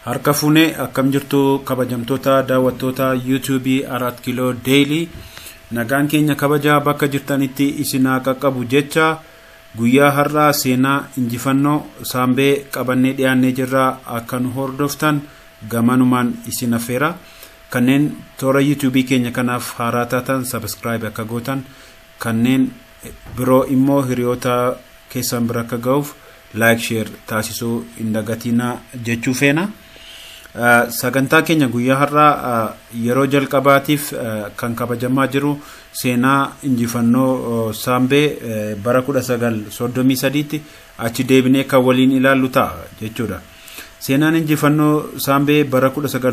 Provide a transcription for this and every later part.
Harka fuunee akkam jirtu kabajamtoota daawwattoota yuutuubii Arat Kiloo Deelii nagaan keenya kabajaa bakka jirtanitti isinaa qaqqabu jecha guyyaa har'aa seenaa injifannoo saambee qabannee dhiyaannee jirraa akka nu hordoftan gamanumaan isin affeera kanneen toora yuutuubii keenya kanaaf haaraa taatan sabiskiraayib akka gootan kanneen biroo immoo hiriyoota keessan bira akka ga'uuf laayik sheer taasisuu hin dagatinaa jechuu feena. sagantaa keenya guyyaa har'aa yeroo jalqabaatiif kan kabajamaa jiru seenaa injifannoo saambee bara 1933tti achi deebinee kan waliin ilaallu ta'a jechuudha. Seenaan injifannoo saambee bara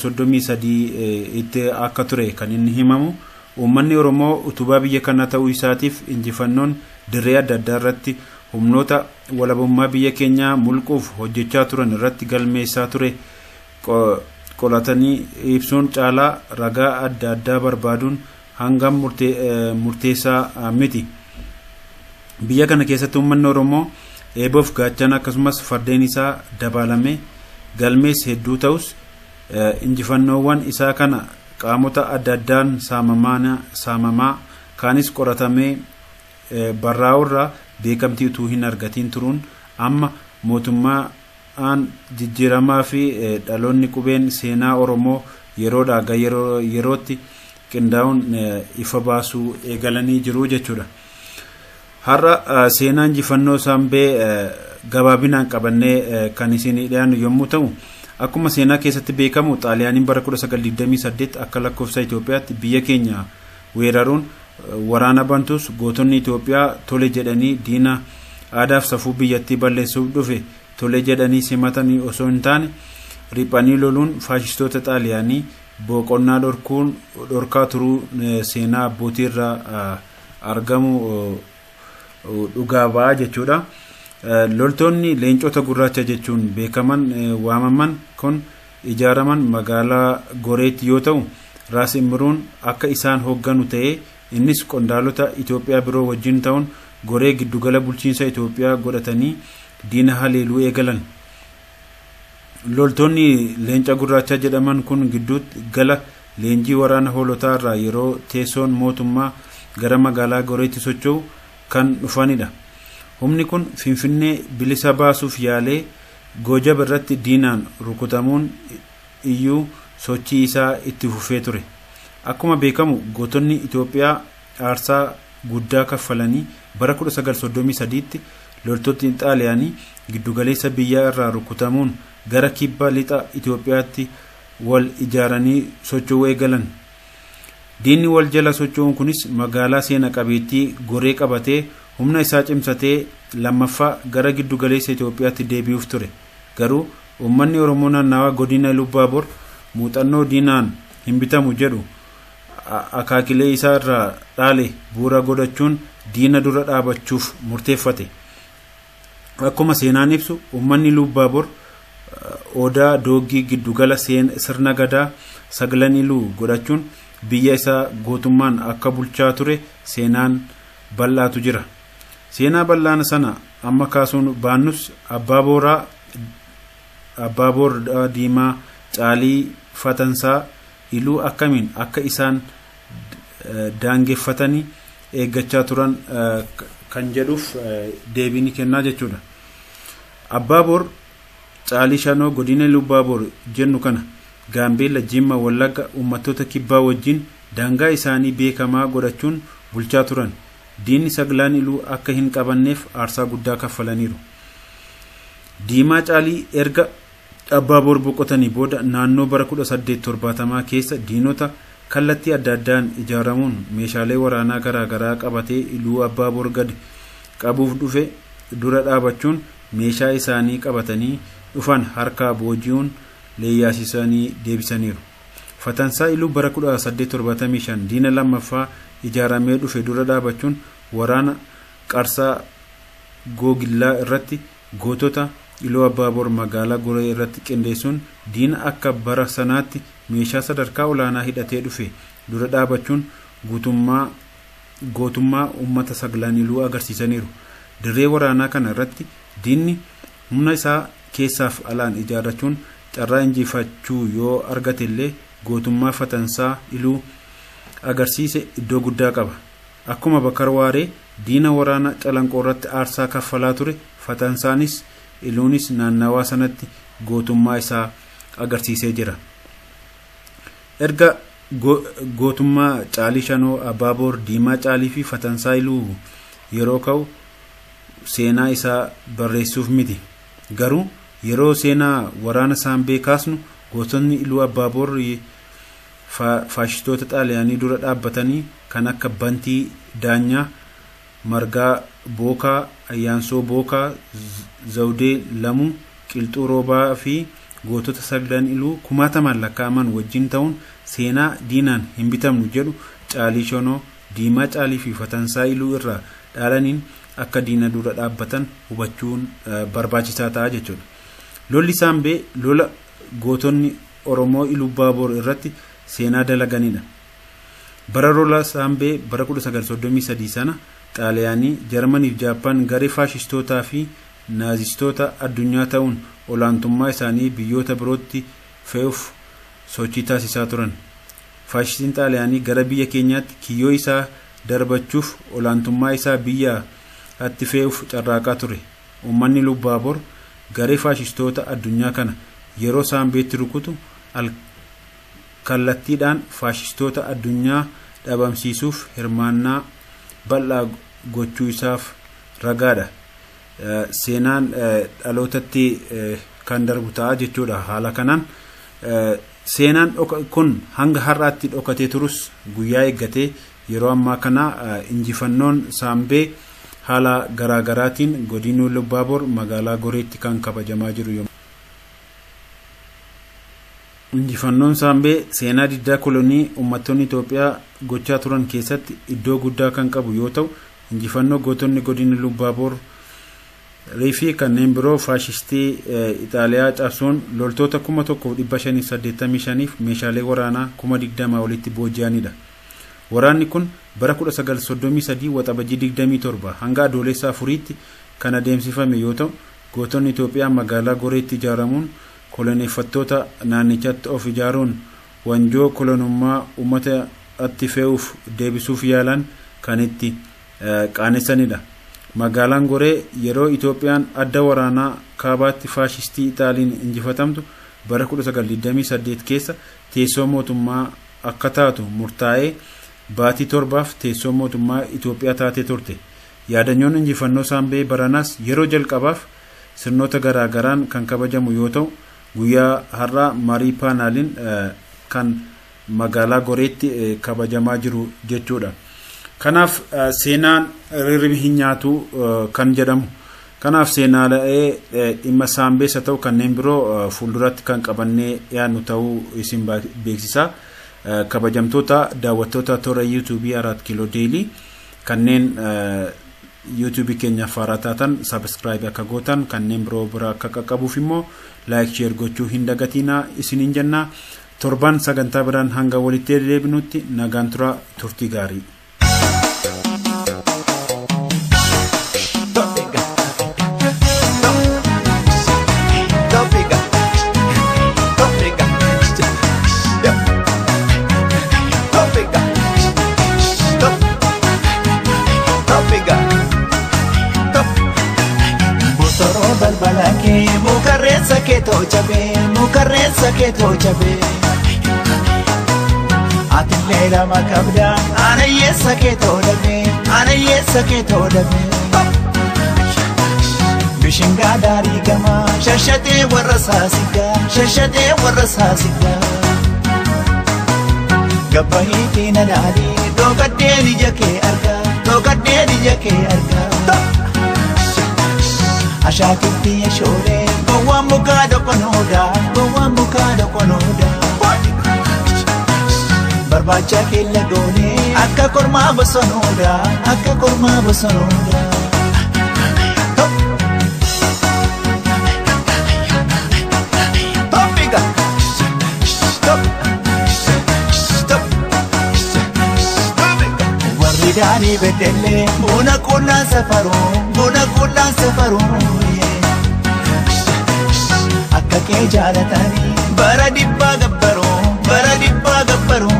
1933 itti akka ture kan inni himamu uummanni Oromoo utubaa biyya kana ta'uu isaatiif injifannoon dirree adda addaa irratti humnoota walabummaa biyya keenyaa mulquuf hojjechaa turan irratti galmeessaa ture. qolatanii ibsuun caalaa ragaa adda addaa barbaaduun hangam murteessaa miti. Biyya kana keessatti uummanni Oromoo eeboof gaachana akkasumas fardeen isaa dabalame galmees hedduu ta'us injifannoowwan isaa kana qaamota adda addaan saamamaa kaanis qoratamee barraa'urraa beekamtii utuu hin argatiin turuun amma mootummaa aan jijjiiramaa fi dhaloonni qubeen seenaa oromoo yeroodhaa ga yerootti qindaa'uun ifa baasuu eegalanii jiru jechuudha. Har'a seenaa injifannoo saambee gabaabinaan qabannee kan isin dhiyaannu yommuu ta'u akkuma seenaa keessatti beekamu xaaliyaaniin bara 1928 akka lakkoofsa Itoophiyaatti biyya keenya weeraruun waraana bantus gootonni Itoophiyaa tole jedhanii diina aadaaf safuu biyyattii balleessuuf dhufe tole jedhanii simatanii osoo hin taane riphanii loluun faashistoota xaaliyaanii boqonnaa dhorkuun dhorkaa turuu seenaa abbootii irraa argamu dhugaa ba'a jechuudha. Loltoonni leencota gurraacha jechuun beekaman waamaman kun ijaaraman magaalaa Goreetti yoo ta'u Raas Imruun akka isaan hoogganu ta'ee innis qondaalota Itoophiyaa biroo wajjin ta'uun goree giddugala bulchiinsa Itoophiyaa godhatanii diina haleeluu eegalan. Loltoonni leenca gurraacha jedhaman kun gidduutti gala leenjii waraana hoolotaa irraa yeroo teessoon mootummaa gara magaalaa goreetti socho'u kan dhufanidha. Humni kun Finfinnee bilisa baasuuf yaalee Goojab irratti diinaan rukutamuun iyyuu sochii isaa itti fufee ture. Akkuma beekamu gootonni Itoophiyaa aarsaa guddaa kaffalanii bara 1933tti loltoonni xaaliyaanii giddugaleessa biyyaa irraa rukutamuun gara kibba lixa Itoophiyaatti wal ijaaranii socho'uu eegalan. Diinni wal jala socho'uun kunis magaalaa seena qabeettii goree qabatee humna isaa cimsatee lammaffaa gara giddugaleessa Itoophiyaatti deebi'uuf ture. Garuu uummanni Oromoo naannawaa godina Lubbaabor muuxannoo diinaan hin bitamu jedhu akaakilee isaa irraa dhaale bu'uura godhachuun diina dura dhaabachuuf murteeffate. Akkuma seenaan ibsu uummanni Lubbaabor odaa doogii giddugala sirna gadaa sagalan iluu godhachuun biyya isaa gootummaan akka bulchaa ture seenaan bal'aatu jira. Seenaa bal'aana sana amma kaasuun baannus abbaa booraa abbaa booraa diimaa caalii fatansaa iluu akkamiin akka isaan daangeffatanii eeggachaa turan kan jedhuuf deebii ni kennaa jechuudha. Abbaa boor caalii shanoo godina Lubbaaboor jennu kana Gaambeella Jimma Wallagga uummattoota kibbaa wajjin daangaa isaanii beekamaa godhachuun bulchaa turan. Diinni saglaan iluu akka hin qabanneef aarsaa guddaa kaffalaniiru. Diimaa caalii erga abbaa boor boqotanii booda naannoo bara 1870 keessa diinota kallattii adda addaan ijaaramuun meeshaalee waraanaa garaagaraa qabatee iluu abbaa boor gadi qabuuf dhufe dura dhaabachuun meeshaa isaanii qabatanii dhufan harkaa booji'uun leeyyaasisanii deebisaniiru. Fatansaa iluu bara 1875 diina lammaffaa ijaaramee dhufe dura dhaabachuun waraana qarsaa googillaa irratti gootota iluu abbaaboor magaalaa goree irratti qindeessuun diina akka bara sanaatti meeshaa sadarkaa olaanaa hidhatee dhufe dura dhaabachuun guutummaa gootummaa uummata saglaan iluu agarsiisaniiru. Dirree waraanaa kana irratti diinni humna isaa keessaaf alaan ijaarrachuun carraa injifachuu yoo argate illee gootummaa fatansaa iluu agarsiise iddoo guddaa qaba akkuma bakar waaree diina waraana calanqoo irratti aarsaa kaffalaa ture fatansaanis iluunis naannawaa sanatti gootummaa isaa agarsiisee jira erga gootummaa caalii shanoo abaaboor diimaa caalii fi fatansaa iluu yeroo ka'u seenaa isaa barreessuuf miti garuu yeroo seenaa waraana saambee kaasnu gootonni iluu abaaboor faashistoota xaaliyaanii dura dhaabbatanii kan akka bantii daanyaa margaa bookaa ayyaansoo bookaa zawdee lamuu qilxuu roobaa fi gootota sagdan iluu kumaatamaan lakkaa'aman wajjin ta'uun seenaa diinaan hin bitamnu jedhu caalii shanoo diimaa caalii fi fatansaa iluu irraa dhaalaniin akka diina dura dhaabbatan hubachuun barbaachisaa ta'a jechuudha. Lolli saambee lola gootonni Oromoo iluu baaboor irratti seenaa dalaganidha. Bara lola saambee bara 1933 sana xaaliyaanii jarmaniif jaappaan garee faashistootaa fi naazistoota addunyaa ta'uun olaantummaa isaanii biyyoota birootti fe'uuf sochii taasisaa turan faashistiin xaaliyaanii gara biyya keenyaatti kiyyoo isaa darbachuuf olaantummaa isaa biyyatti fe'uuf carraaqaa ture uummanni lubbaaboor garee faashistoota addunyaa kana yeroo saambeetti rukutu kallattiidhaan faashistoota addunyaa dhabamsiisuuf hirmaannaa bal'aa gochuu isaaf ragaadha. seenaan dhalootatti kan darbu ta'a jechuudha haala kanaan seenaan kun hanga har'aatti dhokatee turus guyyaa eeggatee yeroo ammaa kana injifannoon saambee haala garaagaraatiin godinuu lubbaaboor magaalaa goreetti kan kabajamaa jiru injifannoon saambee seenaa diddaa kolonii uummattoonni Itoophiyaa gochaa turan keessatti iddoo guddaa kan qabu yoo ta'u injifannoo gootonni godina lubbaaboor riifii kanneen biroo faashistii ixaaliyaa cabsuun loltoota kuma tokkoof dhibba shaniif saddeettamii shaniif meeshaalee waraanaa kuma digdamaa olitti booji'anidha. Waraanni kun bara 1933 waxabajii 27 hanga adoolessa afuriitti kan adeemsifame yoo ta'u gootonni Itoophiyaa magaalaa goreetti ijaaramuun koloneeffattoota naannichatti of ijaaruun wanjoo kolonummaa uummatatti fe'uuf deebisuuf yaalan kan itti qaanessanidha. magaalaan goree yeroo itoophiyaan adda waraanaa kaabaatti faashistii ixaaliin injifatamtu bara 1928 keessa teessoo mootummaa akka taatu murtaa'ee baatii torbaaf teessoo mootummaa itoophiyaa taatee turte yaadannoon injifannoo saambee baranaas yeroo jalqabaaf sirnoota garaagaraan kan kabajamu yoo ta'u guyyaa har'aa marii paanaaliin kan magaalaa goreetti kabajamaa jiru jechuudha. kanaaf seenaan rirribi hin nyaatu kan jedhamu kanaaf seenaalee dhimma saambees haa ta'u kanneen biroo fuulduratti kan qabannee yaadnu ta'uu isin beeksisaa kabajamtoota daawwattoota toora yuutuubii araat kiiloo deelii kanneen yuutuubii keenyaaf haaraa taatan sabiskiraayib akka gootan kanneen biroo bira akka qaqqabuuf immoo laayik sheer gochuu hin dagatinaa isiniin jennaa torban sagantaa biraan hanga walitti deebinutti nagaan tura turtii gaarii. balbalakee mukarreessa keetoo jabee mukarreessa keetoo jabee atillee lama qabda anayyeessa keetoo dhabee anayyeessa keetoo dhabee bishingaa daarii gamaa shashatee warra saasigaa shashatee warra saasigaa gabbahiitii na dhaalii dhooqaddeen ija kee argaa dhooqaddeen ija kee argaa. ashaatitti yeshoolee gowwaan mukaa doqonooda gowwaan mukaa doqonooda barbaacha keella goonee akka kormaa bosonooda akka kormaa bosonooda. Warri daanii beddellee buna qunnaan safaruu buna qunnaan safaruu. akka kee jaalatanii bara dhibbaa gabbaroo bara dhibbaa gabbaroo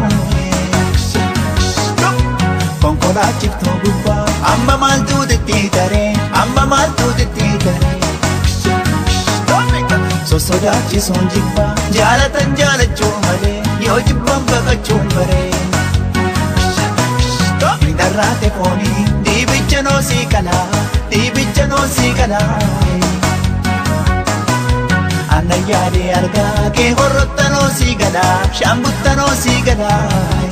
konkolaachiftuu gubbaa amma maaltu xixiitaree amma maaltu xixiitaree sossodaachisuun jibbaa jaalatan jaalachuu malee yoo jibban baqachuun baree Darraate foonii dhiibicha noosii kalaa dhiibicha noosii kalaa. Anna yaadee argaa kee horrotta noosii galaa shaambutta noosii galaa.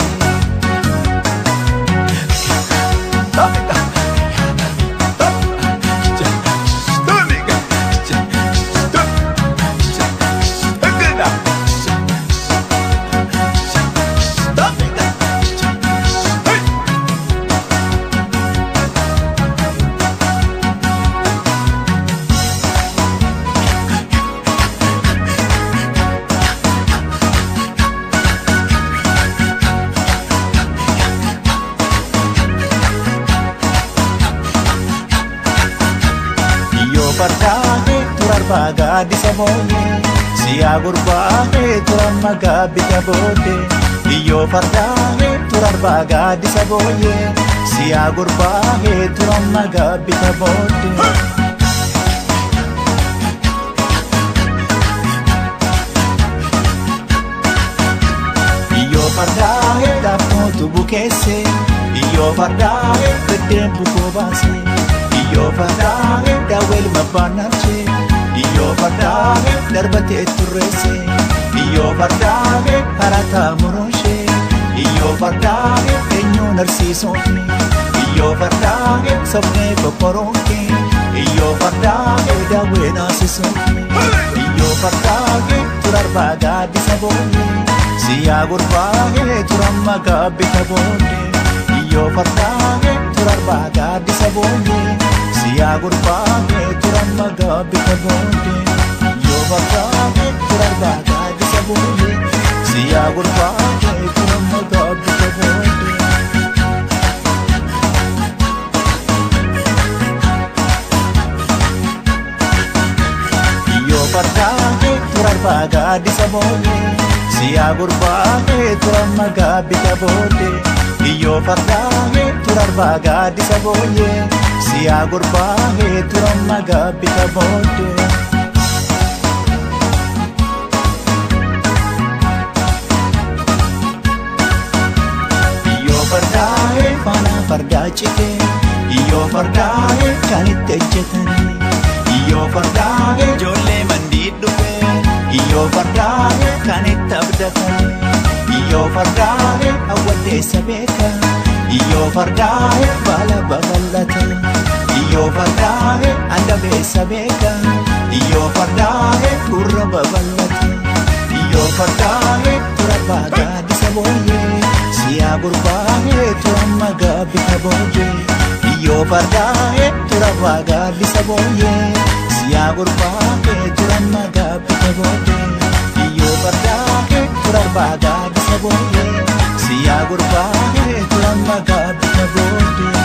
Yoo fardaa'ee turarbaa gaaddisa booyyee siyaa gurbaa'ee turamma gaabbita booddee Iyyoo fardaa'ee turarbaa gaaddisa booyyee siyaa gurbaa'ee turamma gaabbita booddee. Iyyoo fardaa'ee dhaabnootu bukeessee Iyyoo fardaa'ee biddeen bukoo baasee Iyyoo fardaa'ee daawweel mabbaannaachee Iyyoo fardaa'ee darbatee turreessee Iyyoo fardaa'ee harataa muruunshee Iyyoo fardaa'ee eenyuun arsiisuufni Iyyoo fardaa'ee sobnee kokoroonkee Iyyoo fardaa'ee daawwee naasisuufni Iyyoo fardaa'ee turarbaa gaaddisa booyyee Siyaa gurbaa'ee turamma gaabbita booddee Iyyoo fardaa'ee turarbaa gaaddisa booddee Siyaa gurbaa'ee turamma gaabbita booddee Iyyoo fardaa'ee turarbaa gaaddisa booddee Siyaa gurbaa'ee turamma gaabbita booddee Iyyoo fardaa'ee turarbaa gaaddisa booddee Siyaa gurbaa'ee turamma gaabbita booddee Iyyoo fardaa'ee turarbaa gaaddisa booyyee Siyaa gurbaa'ee turamma gaabbita booddee Iyyoo fardaa'ee faana fardaa citee Iyyoo fardaa'ee kan itti ejjetanii Iyyoo fardaa'ee ijoollee mandii dhufee Iyyoo fardaa'ee kan itti abdatanii Iyyoo fardaa'ee hawwaddeessa beeka Iyyoo fardaa'ee baala babal'ata Iyyoo fardaa'ee andabeessa beeka Iyyoo fardaa'ee gurra babal'ata Iyyoo fardaa'ee turabaa gaaddisa booyyee Siyaa gurbaa'ee turamma gaabbita booyyee Iyyoo fardaa'ee turabaa gaaddisa booyyee Siyaa gurbaa'ee turamma gaabbita booddee Iyyoo fardaa'ee turarbaa gaaddisa booyyee Siyaa gurbaa'ee turamma gaabbita booddee